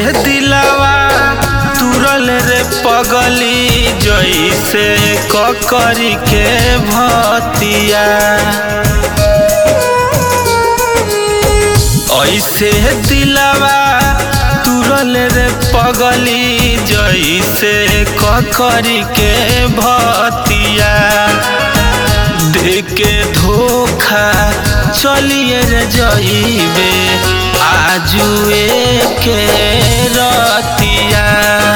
दिलावा तुरल रे पगली जैसे ककरी के भतिया ऐसे दिलावा तुरल रे पगली जैसे ककरी के भतिया देके धोखा चलिए रे जइबे आजुए के रतिया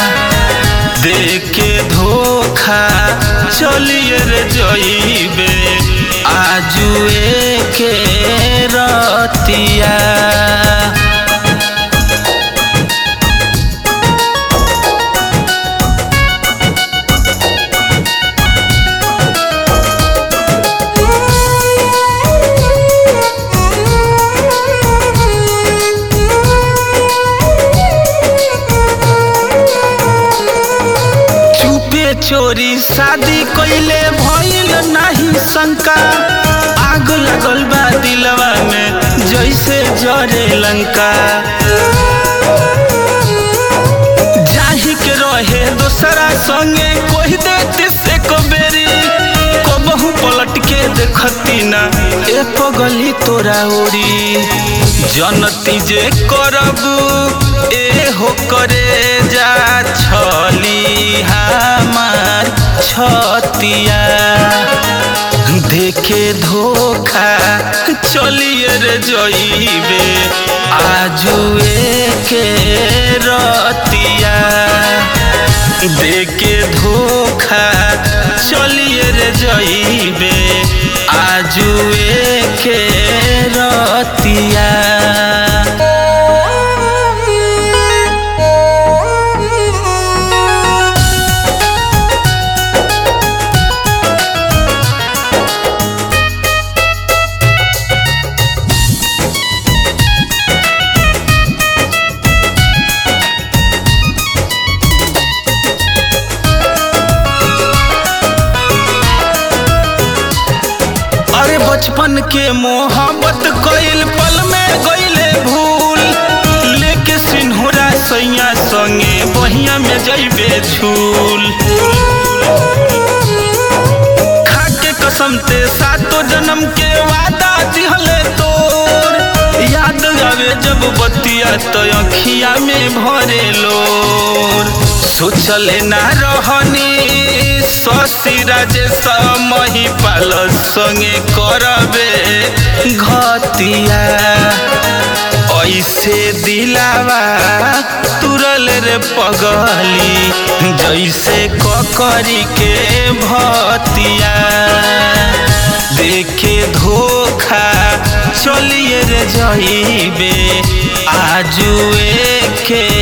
देके धोखा चलिए रे जइबे आजुए के रतिया चुपे चोरी शादी कइले भइल नाही शंका आग लगल बा दिलवा में जैसे जरे लंका जाही के रहे दोसरा संगे कोई देती से कबेरी कबहू पलट के देखती ना ए पगली तोरा ओरी जनती जे करबू ए हो करे जा छली हमार छतिया देखे धोखा चलिए रे जइबे आजुए के रतिया देखे धोखा चलिए रे जइबे आजुए के रतिया अरे बचपन के मोहब्बत कइल पल में गइले भूल लेके सिन्होरा सैया संगे बहिया में जइबे झूल खाके कसम ते सातो जन्म के वादा दिहले तोर याद आवे जब बतिया तो अखिया में भरे लोर सोचले ना रहनी शशि राजेश महिपाल संगे करबे घतिया ऐसे दिलावा तुरल रे पगली जैसे ककरी के भतिया देखे धोखा चलिए रे जइबे आजुए के